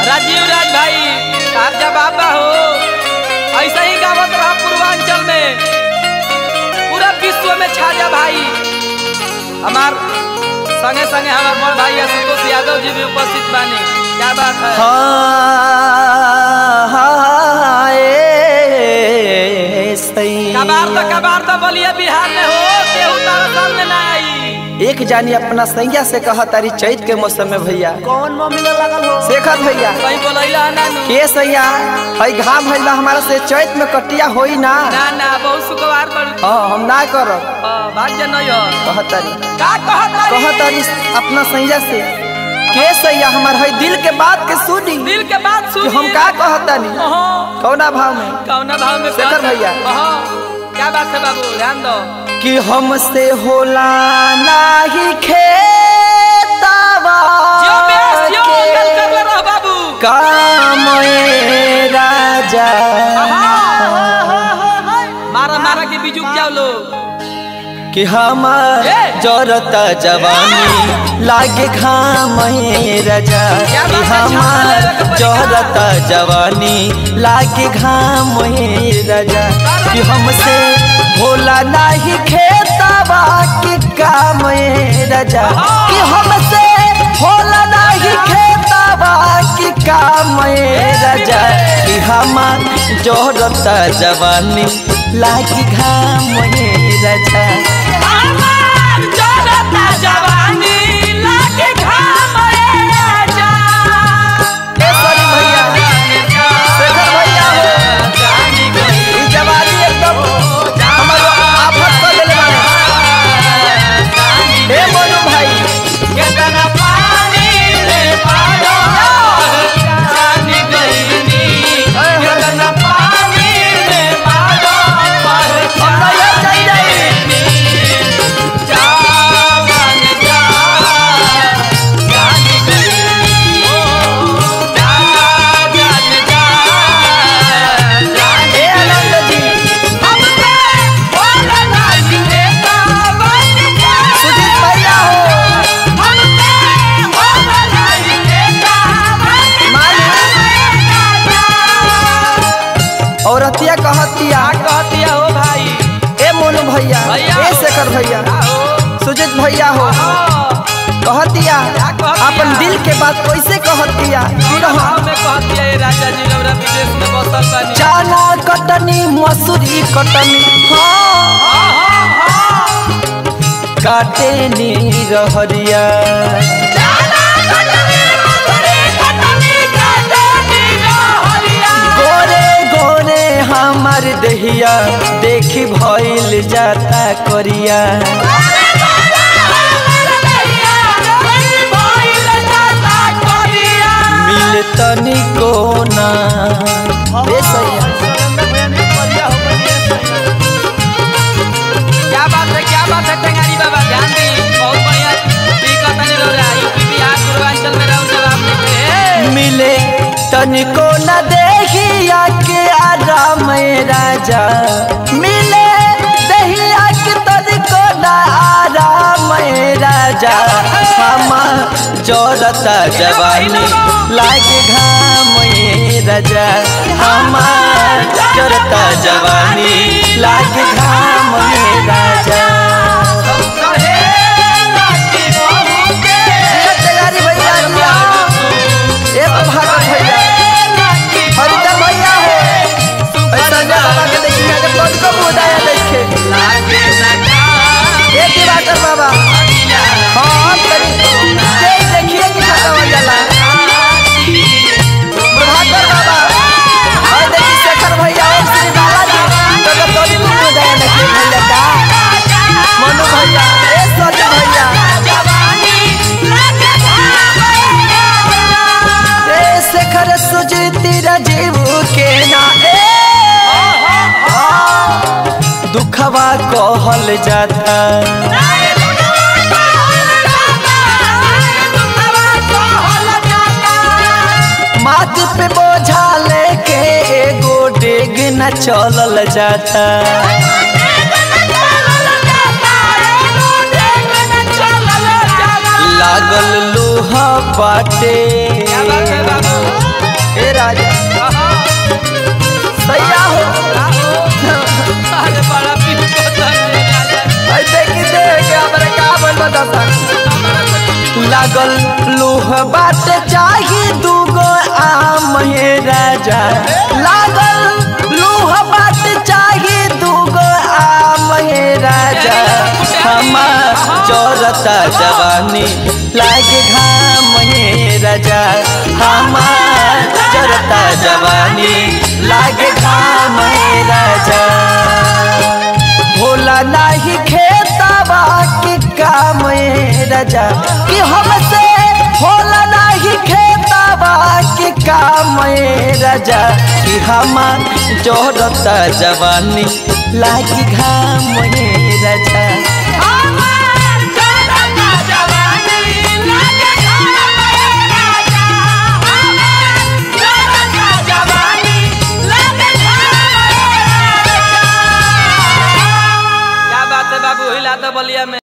राजीव राज भाई आप जब बाबा हो ऐसा ही गावत रहा पूर्वांचल में पूरा विश्व में छा जा भाई हमार संगे संगे हमार बड़ भाई संतोष यादव जी भी उपस्थित बानी क्या बात है कबार तो कबार तो बलिया बिहार में हो केहू तारा सामने ना आई एक जानी अपना सैया से कहा तारी चैत के मौसम में भैया कौन मम्मी लगल हो शेखर भैया कहीं बोलैला नानू के सैया हई घाम भइल बा हमारा से चैत में कटिया होई ना ना ना बहुत सुखवार बड़ हाँ हम ना करब भाग्य नहीं हो कहा तारी का कहत कहा तारी अपना सैया से के सैया हमार हई दिल के बात के सुनी दिल के बात सुन कि हम का कहतानी कौना भाव में कौना भाव में शेखर भैया। अहाँ, क्या बात है बाबू ध्यान दो कि हमसे होला नाही खेतावा जियो बेस जियो के गल कर ले रहो बाबू काम ए राजा मारा मारा के बीजू क्या लो कि हमार ए! जरता जवानी लागे घाम ए राजा क्या कि बात है, हमार छाता लेके पड़ी जरता जवानी लागे घाम ए राजा कि हमसे होला नाही खेतावा के काम ए राजा कि हमसे होला नाही खेतावा के काम ए राजा कि हमार जरता जवानी लागे घाम ए राजा हमार जरता जवानी लागे घाम ए राजा ए सॉरी भैया शेखर भैया हो ई जवानी एकदम हमारो आफत कर देले बाड़े ए मोनू भाई केतना पानी रे पाड़ो जानी गईनी केतना पानी रे पाड़ो पर हम तो ये चल जाई जावन जा जानी गईनी ओ जा जान जा जानी ए आनंद जी हमसे बोला नहीं देता बन जा सुजीत भैया हो हमसे बोला नहीं देता बन मालिक औरतिया कहतिया कहतिया हो भाई ए मोनू भैया भैया ए हो। शेखर भैया हो सुजीत भैया हो कहतिया कहतिया? अपन दिल के बात कैसे कहतिया कि रहो गाँव में कहतिया ये राजा जी रौरा विदेश में बसल बानी चाना कटनी मसूरी कटनी हाँ काटे नी रहरिया गोरे गोरे हमार दहिया देखी भइल जाता करिया मिल तनी कोना ए सैया क्या बात है क्या बात है टेंगारी बाबा ध्यान दी बहुत बढ़िया ठीक है तनी रौरा यूपी बिहार पूर्वांचल में रहो जवाब देते मिले तनिको न देखिया के आराम ए राजा मिले दहिया के तनिको न आराम ए राजा हम जोरता जवानी लागे घाम ए राजा हम जोरता जवानी लागे घाम ए राजा जिया तैयारी भैया जिया ए भागत भैया हरिता भैया हो ऐसा ना बाबा के देखिए जब कौन को मुदाया देखे ए दिवाकर बाबा हाँ तरी के देखिए कि खाता हो जाला प्रभाकर बाबा और देखिए शेखर भैया और श्री बालाजी तो जब कौन को मुदाया देखे भैया का मनु भैया ए सच भैया ए शेखर सुजीती राजीव के ना ए दुखवा कहल जाता माथ पे बोझा लेके एगो डेग न चलल जाता लागल लोहा बाटे क्या बात है बाबू राजा कहा सैया हो अरे बड़ा पीस पता है राजा ऐ देखी देख हमरे का बोल बता लागल लोह बात चाही दूगो आम हे राजा लागल लोह बात चाही दूगो आम हे राजा हमार चौरता जवानी लागे घाम हे राजा हमार चौरता जवानी लागे घाम हे राजा भोला नाही खेतवा के काम ए राजा कि हमसे भोला नाही खेतवा के काम ए राजा कि हमार जोरता जवानी लागी घाम ए राजा क्या बात है बाबू हिला तो बलिया में